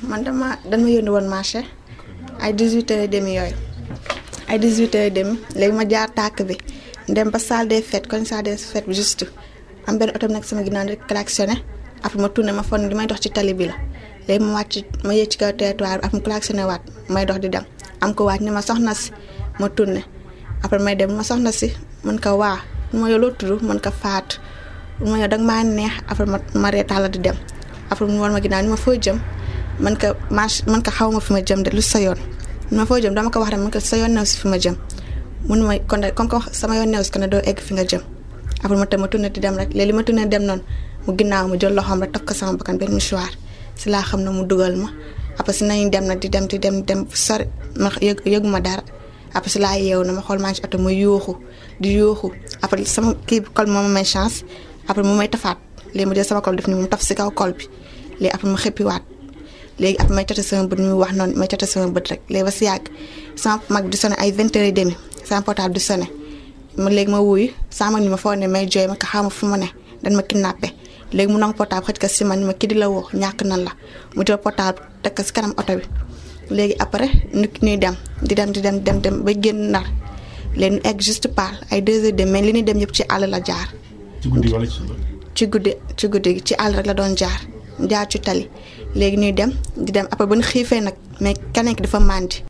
man dama dañ ma yónni woon marché ay 18 heures et demi yooyu ay 18 heures et demi léegi ma jaar tàkk bi dem ba salle des fêtes kon salle des fêtes bi juste am benn oto bi nag sama ginnaaw di klaxonné après ma tourné ma fon li may dox ci tali bi la léegi ma wàcc ma yéeg ci kaw territoire bi après mu klaxonné waat may dox di dem am ko waat ni ma soxna si ma tourné après may dem ma soxna si mën ko waa ma yow loo tudd mën ko faatu ma yow danga maa neex après ma ma reetaan la di dem après mu war ma ginnaaw ni ma foo jëm man ko marche man ko xaw ma fi ma jëm de lu sa yoon ni ma foo jëm dama ko wax rek man ko sa yoon new si fi ma jëm mun ma kon de comme ko sama yoon new si kon doo egg fi nga jëm après ma tam ma tourné di dem rek léegi li ma tourné dem noonu mu ginnaaw ma jël loxoom rek taf ko sama bakkan benn mouchoir si laa xam ne mu dugal ma après si nañu dem nag di dem di dem dem sori ma yëg yëgu ma dara après si laa yeewu na ma xool maa ngi ci oto ma yuuxu di yuuxu après sama kii col moom may chance après mu may tafaat léegi ma jël sama col def ni mu taf si kaw col bi léegi après ma xëppiwaat léegi après may cote sama bët mi wax noonu may cote sama bët rek léegi ba si yàgg sama mag di sonné ay vingt heures et demi sama portable di sonné ma léegi ma wuyu sama mag ni ma foo ne may jooy ma ko xaw ma fu ma ne dañ ma kidnappé léegi mu nangu portable xëj ko si man ni ma kii di la woo ñàkk nan la mu jël portable teg ko si kanam oto bi léegi après nit ñuy dem di dem di dem dem dem ba génn nar léegi ñu egg juste par ay deux heures de mais li ñuy dem yëpp ci àll la jaar. ci guddi wala ci ci guddi ci guddi gi ci àll rek la doon jaar jaar ci tali léegi ñuy dem di dem après ba ñu xiifee nag mais keneen ki dafa màndi